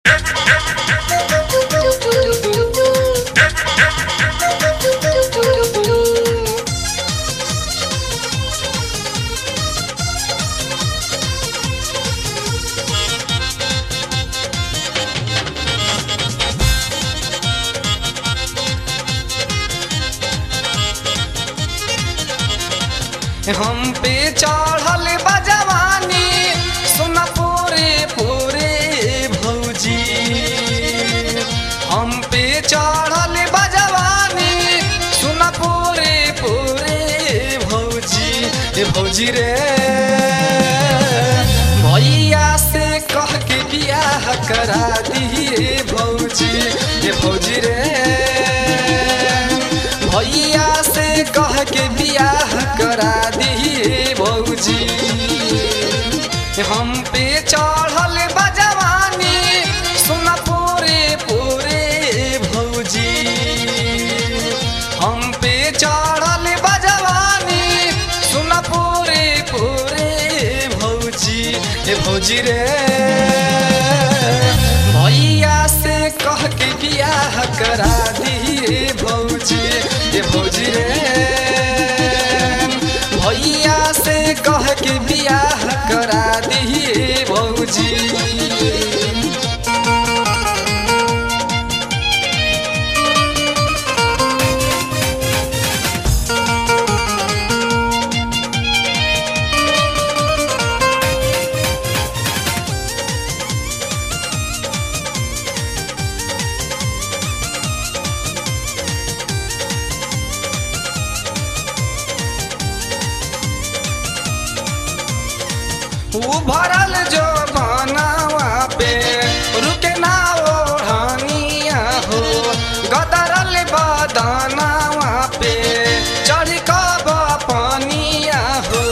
हम पे चढ़ल बजवानी सुन पूरे पूरे भौजी हम पे चढ़ल बजवानी सुन पूरे पूरे भौजी ए भौजी रे भैया से कह के बियाह करा दिए भौजी ए भौजी रे भैया से कह के बियाह करा दिए भौजी हम पे चढ़ल बजवानी सुन पूरे पूरे भौजी हम पे चढ़ल बजवानी सुन पूरे पूरे भौजी ए भौजी रे भैया से कह के बियाह करा दिए भौजी ए भौजी रे भैया से कह के बियाह करा दिए भौजी उभरल जो बनावा पे रुके ना ओढ़निया हो गदरल बदनावा पे चढ़ कब पनिया हो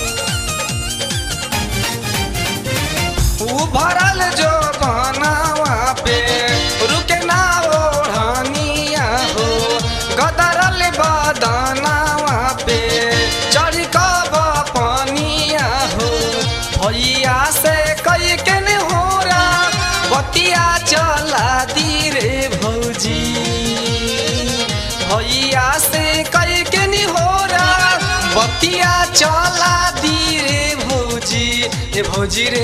उभरल जो बनावा पे रुके ना ओढ़निया हो गदरल बदनावा पे चढ़ कब पनिया हो भैया से कई के ने हो बतिया चला दी रे भौजी भैया से कई के नि हो बतिया चला दी रे भौजी ए भौजी रे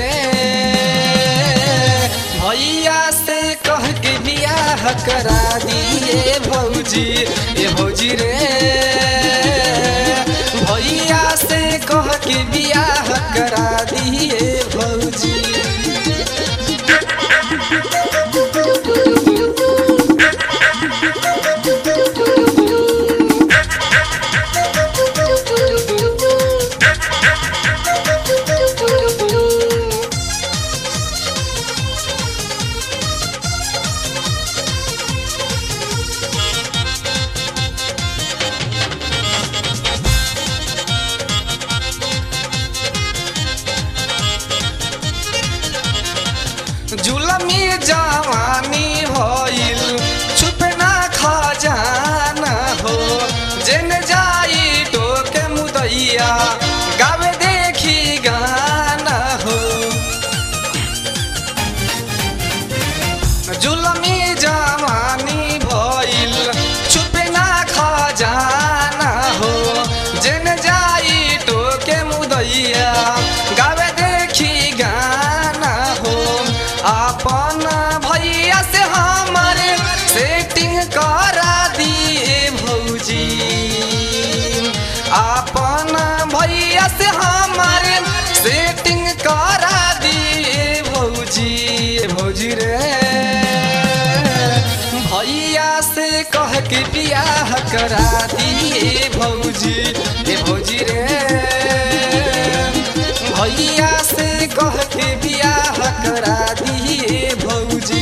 भैया से कह के बियाह करा दिए भौजी ए भौजी रे भैया से कह के बियाह करा दिए भौजी जुलमी जवानी होइल छुपे ना खजाना हो जेन जाई टोके मुदैया गावे देखी गाना हो जुलमी जवानी भइल छुपे ना खजाना हो जेन जाई टोके मुदैया गावे देखी गाना हो अपन भैया से हमारे सेटिंग करा दिए भौजी अपन भैया से हमारे सेटिंग करा दिए भौजी भौजी रे भैया से कह के बियाह करा दिए भौजी ए भौजी रे भैया से कह के बियाह करा दिए भौजी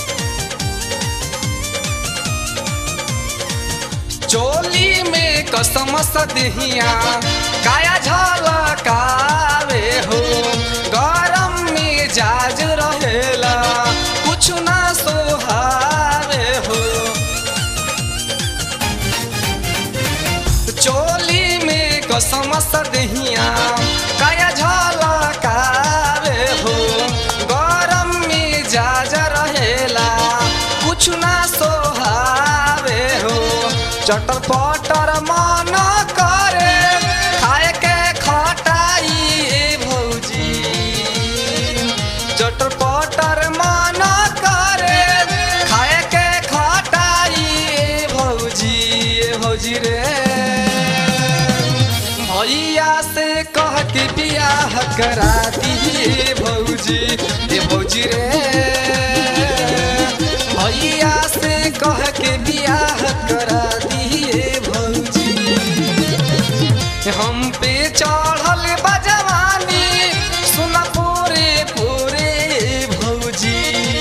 चोली में कस कसमस देहिया काया झलकावे हो गरम मिजाज रहेला कुछ ना सोहावे हो चोली में कसमस देहिया काया झलकावे हो गरम मिजाज रहेला कुछ ना सोहावे हो चटर पटर मन करे खाए के खटाई ए भौजी चटर पटर मन करे खाए के खटाई ए भौजी ए भौजी रे भैया से कह के बियाह करा दिए भौजी ए भौजी रे भैया से कह के बियाह करा दिए भौजी हम पे चढ़ल बजवानी सुन पूरे पूरे भौजी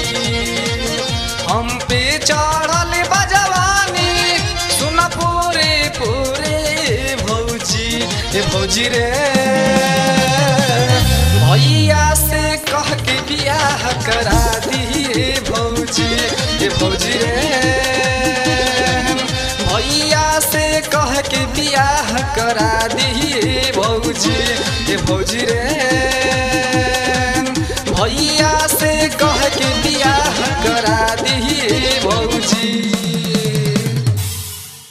हम पे चढ़ल बजवानी सुन पूरे पूरे भौजी ए भौजी रे भैया से कह के बियाह करा दिए भौजी ए भौजी रे भैया से कह के बियाह करा दिए भौजी ए भौजी रे